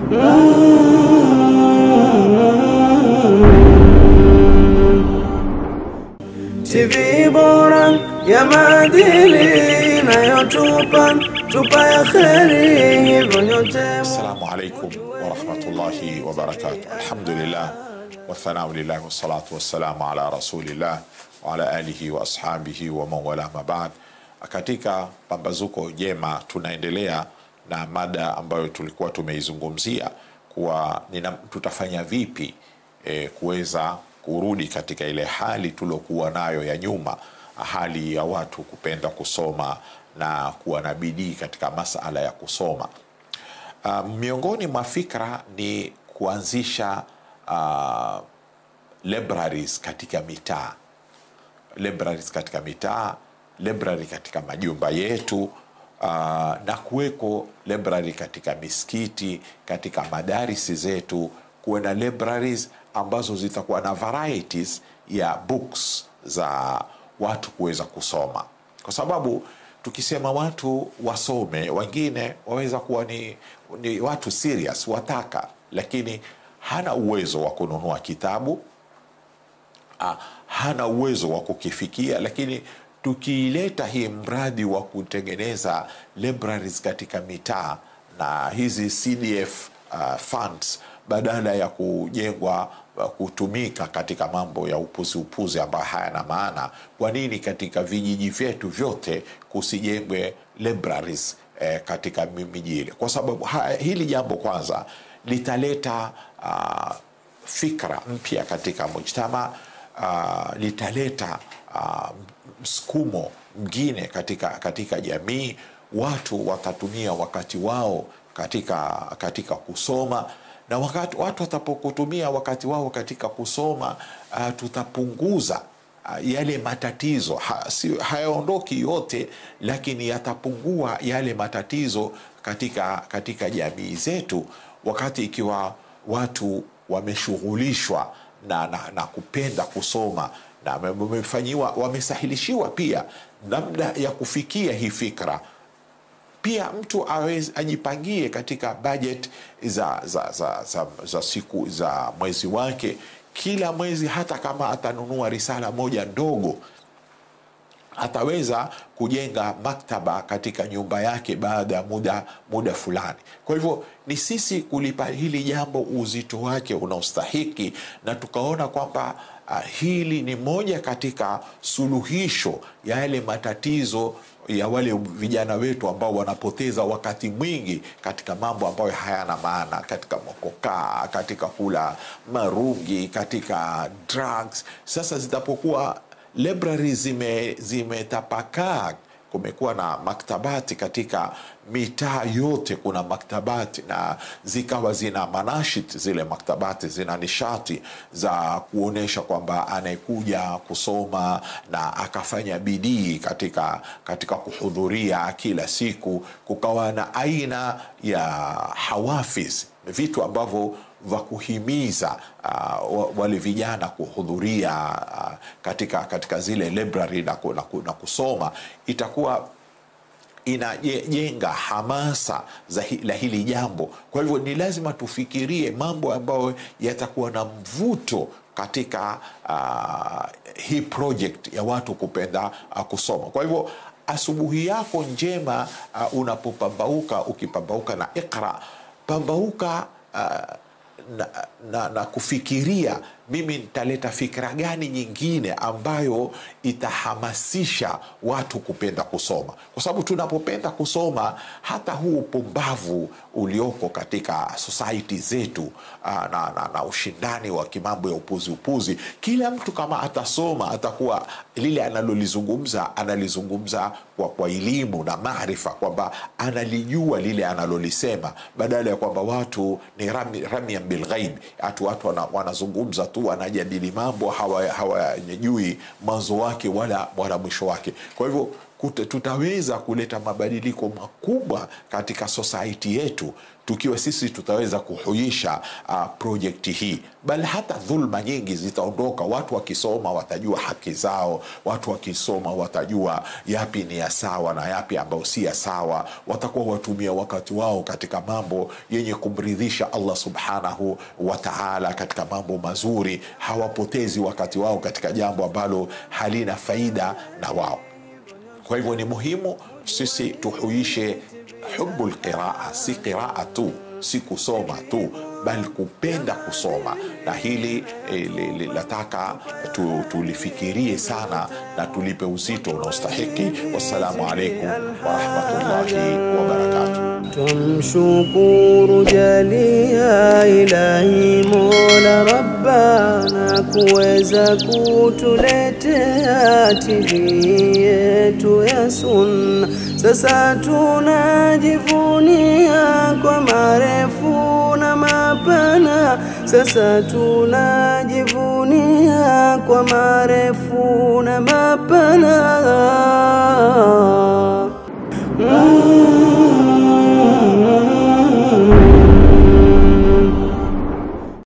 TV bora ya maadili inayotupa tupa ya kheri, hivyo nyote Assalamu alaikum warahmatullahi wabarakatuh. Alhamdulillah wathanau lillahi wassalatu wassalamu ala rasulillah wa ala alihi wa ashabihi wa man wala ma ba'd. Katika pambazuko jema tunaendelea na mada ambayo tulikuwa tumeizungumzia kuwa nina, tutafanya vipi e, kuweza kurudi katika ile hali tuliokuwa nayo ya nyuma, hali ya watu kupenda kusoma na kuwa na bidii katika masala ya kusoma. Uh, miongoni mwa fikra ni kuanzisha uh, libraries katika mitaa libraries katika mitaa library katika majumba yetu uh, na kuweko library katika misikiti katika madarisi zetu kuwe na libraries ambazo zitakuwa na varieties ya books za watu kuweza kusoma kwa sababu tukisema watu wasome wengine waweza kuwa ni, ni watu serious wataka lakini hana uwezo wa kununua kitabu ah, hana uwezo wa kukifikia lakini tukiileta hii mradi wa kutengeneza libraries katika mitaa na hizi cdf uh, funds badala ya kujengwa uh, kutumika katika mambo ya upuzi upuzi ambayo hayana maana kwa nini katika vijiji vyetu vyote kusijengwe libraries eh, katika miji ile kwa sababu ha, hili jambo kwanza litaleta uh, fikra mpya katika mujtama uh, litaleta uh, msukumo mwingine katika, katika jamii watu watatumia wakati wao katika, katika kusoma na wakati watu watapokutumia wakati wao katika kusoma uh, tutapunguza uh, yale matatizo ha, si, hayaondoki yote lakini yatapungua yale matatizo katika, katika jamii zetu wakati ikiwa watu wameshughulishwa na, na, na kupenda kusoma na wamefanyiwa wamesahilishiwa pia namna ya kufikia hii fikra pia mtu awezi, ajipangie katika budget za, za, za, za, za siku za mwezi wake kila mwezi hata kama atanunua risala moja ndogo ataweza kujenga maktaba katika nyumba yake baada ya muda muda fulani kwa hivyo ni sisi kulipa hili jambo uzito wake unaostahiki na tukaona kwamba uh, hili ni moja katika suluhisho ya yale matatizo ya wale vijana wetu ambao wanapoteza wakati mwingi katika mambo ambayo hayana maana katika mokokaa katika kula marungi katika drugs sasa zitapokuwa library zimetapakaa zime kumekuwa na maktabati katika mitaa yote kuna maktabati na zikawa zina manashit zile maktabati zina nishati za kuonyesha kwamba anayekuja kusoma na akafanya bidii katika, katika kuhudhuria kila siku kukawa na aina ya hawafis vitu ambavyo vya kuhimiza uh, wale vijana kuhudhuria uh, katika, katika zile library na, na, na kusoma itakuwa inajenga hamasa za hi, la hili jambo kwa hivyo ni lazima tufikirie mambo ambayo yatakuwa na mvuto katika uh, hii project ya watu kupenda uh, kusoma kwa hivyo asubuhi yako njema uh, unapopambauka ukipambauka na iqra pambauka uh, na, na, na kufikiria mimi nitaleta fikra gani nyingine ambayo itahamasisha watu kupenda kusoma kwa sababu tunapopenda kusoma hata huu upumbavu ulioko katika society zetu aa, na, na, na ushindani wa kimambo ya upuzi upuzi kila mtu kama atasoma atakuwa lile analolizungumza analizungumza kwa, kwa elimu na maarifa kwamba analijua lile analolisema badala ya kwamba watu ni rami, ramian bilghaib hatu watu wana, wanazungumza tu wanajadili mambo hawajui hawa, mwanzo wake wala, wala mwisho wake kwa hivyo kuta- tutaweza kuleta mabadiliko makubwa katika society yetu tukiwa sisi tutaweza kuhuisha uh, projekti hii bali hata dhulma nyingi zitaondoka watu wakisoma watajua haki zao watu wakisoma watajua yapi ni ya sawa na yapi ambayo si ya sawa watakuwa watumia wakati wao katika mambo yenye kumridhisha allah subhanahu wa taala katika mambo mazuri hawapotezi wakati wao katika jambo ambalo halina faida na wao kwa hivyo ni muhimu sisi tuhuishe hubu lqiraa si qiraa tu si kusoma tu bali kupenda kusoma na hili eh, li- li- lataka tu, tulifikirie sana na tulipe uzito unaostahiki wassalamu alaikum warahmatullahi wabarakatuh Tumshukuru jalia ilahi mola rabbana kuweza kutuletea TV yetu ya sunna. Sasa tunajivunia kwa marefu na mapana, sasa tunajivunia kwa marefu na mapana